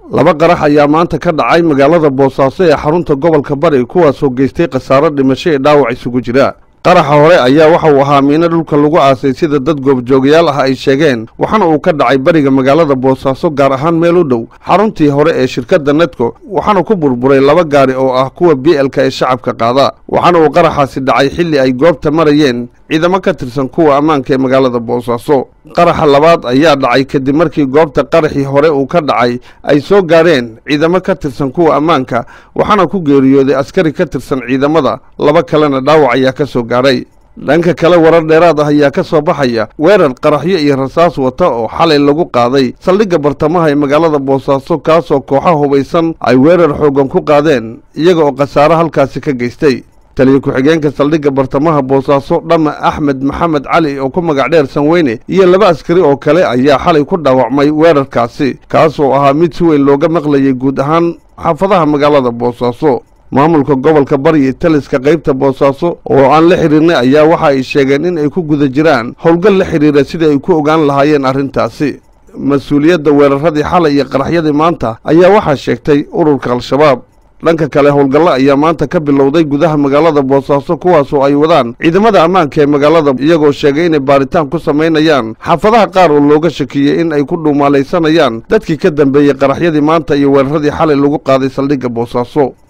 laba qarax ayaa maanta ka dhacay magaalada boosaaso ee xarunta gobolka bari kuwaasoo geystay khasaaro dhimasho ee dhaawac isugu jira qaraxa hore ayaa waxa uu ahaa miino dhulka lagu aasay sida dad goobjoogayaal ah ay sheegeen waxaana uu ka dhacay bariga magaalada boosaaso gaar ahaan meel u dhow xaruntii hore ee shirkadda nedco waxaana ku burburay laba gaari oo ah kuwa b lka ee shacabka qaada waxaana uu qaraxaasi dhacay xilli ay goobta marayeen ciidamo ka tirsan kuwa ammaanka ee magaalada boosaaso qaraxa labaad ayaa dhacay kadib markii goobta qaraxii hore uu ka dhacay ay soo gaadheen ciidamo ka tirsan kuwa ammaanka waxaana ku geeriyooday askari ka tirsan ciidamada laba kalena dhaawac ayaa ka soo gaadhay dhanka kale warar dheeraad ah ayaa ka soo baxaya weerar qaraxyo iyo rasaas wata oo xalay lagu qaaday saldhigga bartamaha ee magaalada boosaaso kaasoo kooxa hubaysan ay weerar xooggan ku qaadeen iyaga oo khasaaro halkaasi ka geystay taliya ku-xigeenka saldhigga bartamaha boosaaso dhama axmed maxamed cali oo ku magac dheer sanweyne iyo laba askari oo kale ayaa xalay ku dhaawacmay weerarkaasi kaasoo ahaa mid si weyn looga maqlayay guud ahaan xaafadaha magaalada boosaaso maamulka gobolka bari iyo taliska qaybta boosaaso oo aan la xidhiirnay ayaa waxa ay sheegeen in ay ku guda jiraan howlgal la xidhiira sidai ay ku ogaan lahaayeen arrintaasi mas-uuliyadda weeraradii xalay iyo qaraxyadii maanta ayaa waxaa sheegtay ururka al-shabaab dhanka kale howlgallo ayaa maanta ka bilowday gudaha magaalada boosaaso kuwaasoo ay wadaan ciidamada ammaanka ee magaalada iyagoo sheegay inay baaritaan ku samaynayaan xaafadaha qaar oo looga shakiyey in ay ku dhuumaalaysanayaan dadkii ka dambeeyey qaraxyadii maanta iyo weeraradii xalay lagu qaaday saldhigga boosaaso